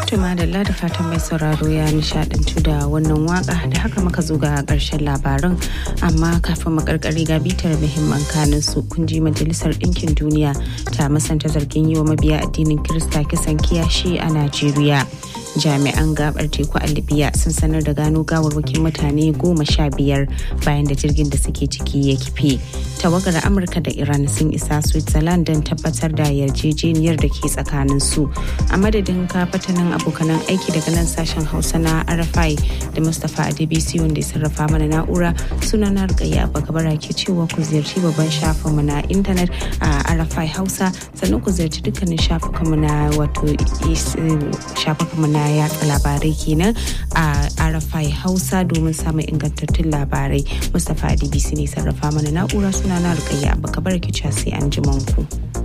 Tuma da da fatan mai sauraro ya nishadantu da wannan waka da haka muka zo ga karshen labaran amma kafin makarkari ga bitar muhimman kanin su kun ji majalisar ɗinkin duniya ta masanta zargin yi wa mabiya addinin Kirista kisan kiyashi a Najeriya. jami'an gabar teku a libya sun sanar da gano gawarwakin mutane goma sha biyar bayan da jirgin da suke ciki ya kife tawagar amurka da iran sun isa switzerland don tabbatar da yarjejeniyar da ke tsakanin su a madadin kafatanin abokanan aiki daga nan sashen hausa na arafai da mustapha adebisi wanda ya sarrafa mana na'ura suna na rikayya bakabara ke cewa ku ziyarci babban shafinmu na intanet a arafai hausa sannan ku ziyarci dukkanin shafukanmu na wato shafukanmu na yatsa labarai kenan a arafai hausa domin samun ingantattun labarai mustapha adbc ne sarrafa mana na'ura suna na rukayya abu kabar ki sai an ji ku.